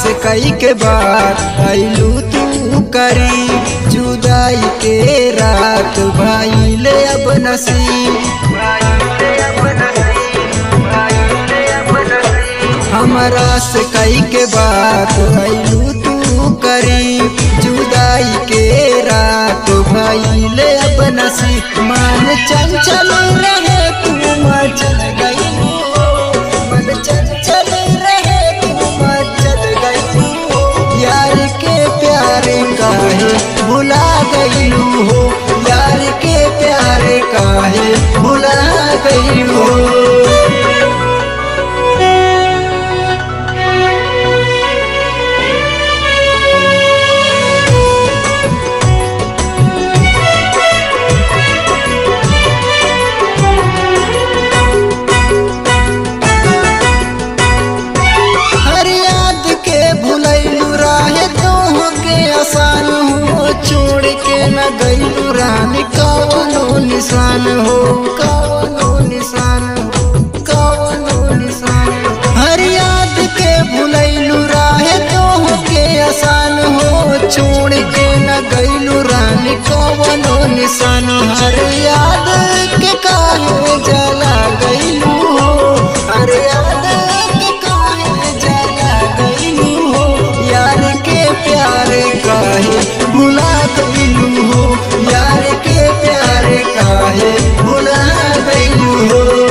से कई के बार आइलू तू करी जुदाई के रात भाई ले अब नसीब हमारा से कई के बात आइलू तू करी जुदाई के रात भाई ले अब नसीब मान चंचल रहे तू मचल गई मन चंचल रहे तू मचल गई यार के प्यारे काहे भुला गईलू हो यार के प्यारे काहे भुला गईलू हो हर याद के भुलैलू राहे तो के आसान हो छोड़ के न गईलू रानी कवनो निशान हो कवनो निशान हो कवनो निशान हो। हर याद के भुलैलू राहे तो के आसान हो छोड़ के न गईलू रानी कवनो निशान हर याद के काहे जला गईलू हो हर याद के काहे जला गईलू हो यार के प्यारे काहे भुला गईलू हो यार के प्यारे काहे भुला गईलू हो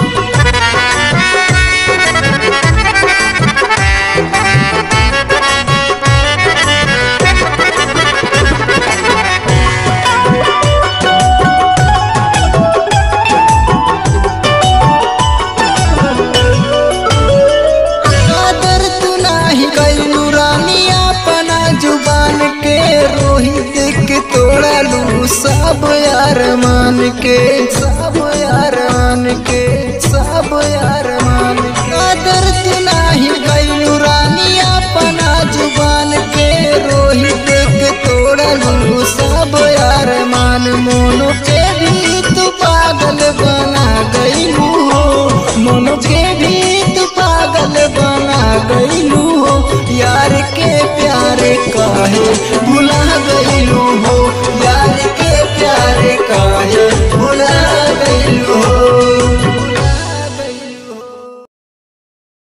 आदर तू नाही कैलू रानी अपना जुबान के रोहित के तोड़लू सब यार मान के सब यार मान के सब यार मान के आदर तू नाही कैलू रानी अपना जुबान के रोहित के तोड़लू सब यार मान मोनो के भी तू पागल बना गईलू हो मोनो के भी तू पागल बना गईलू हो यार के प्यारे काहे भुला